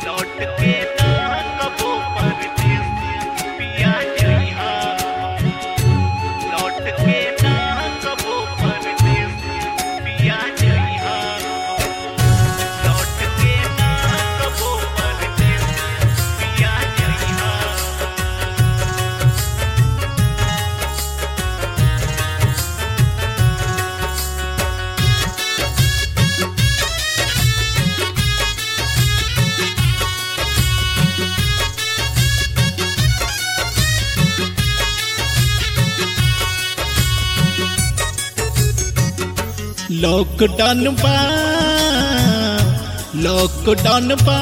लौट के ना कबो परदेस पिया जइहा लौट के ना कबो परदेस पिया जइहा लौट के ना कबो परदेस पिया जइहा लॉकडाउन बा लॉकडाउन बा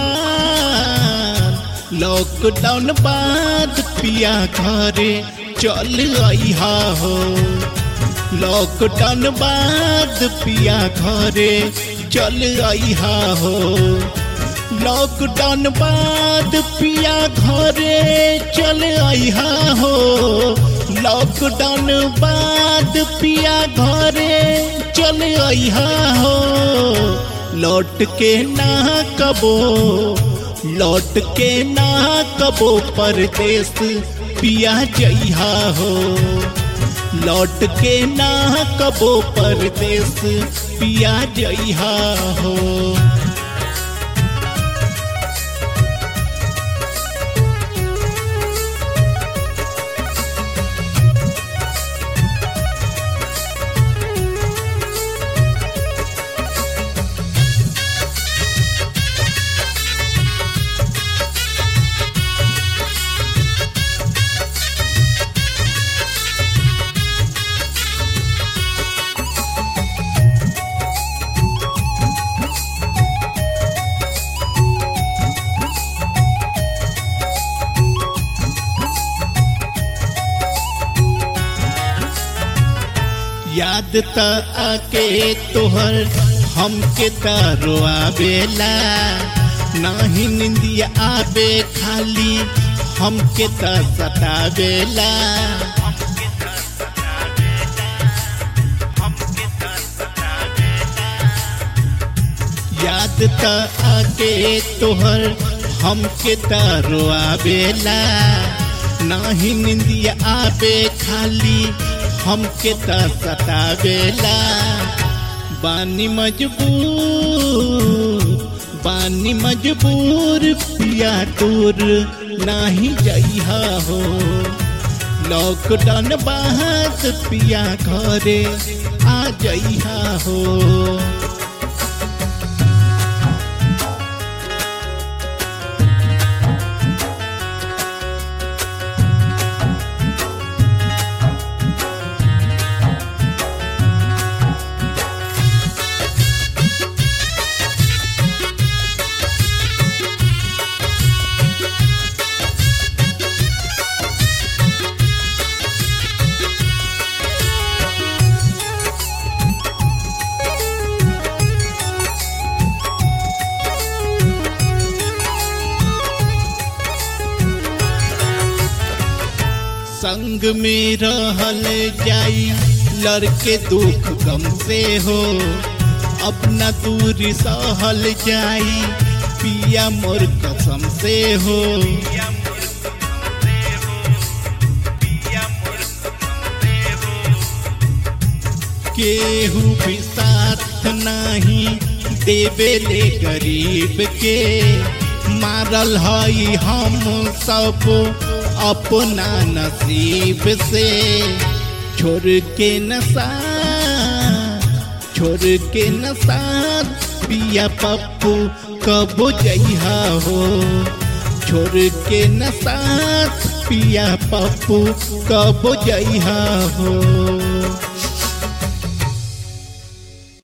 लॉकडाउन बाद पिया घरे चल आइहा हो लॉकडाउन बाद पिया घरे चल आइहा हो लॉकडाउन बाद पिया घरे चल आइहा हो लॉकडाउन बाद पिया घरे चल आइहा हो लौट के ना कबो लौट के ना कबो परदेस पिया जइहा हो लौट के ना कबो परदेस पिया जइहा हो याद त आके तोहर हमके तारो आवेला नाही निंदिया आवे खाली हमके त सतावेला याद त आके तोहर हमके तारो आवेला नाही निंदिया आवे खाली हमके त सतावेला बानी मजबूर बानी मजबूर पिया दूर नाही जइहा हो लॉकडाउन बाद पिया घरे आ जइहा हो संग में रहल जाई लड़के दुख गम से हो अपना दूरी सहल जाई पिया मोर कसम से हो केहू भी साथ नहीं देवे ले गरीब के मारल हई हम सब अपना नसीब से छोड़ के नशा छोड़ के नशा पिया पप्पू कब जइहा हो छोड़ के नशा पिया पप्पू कब जइहा हो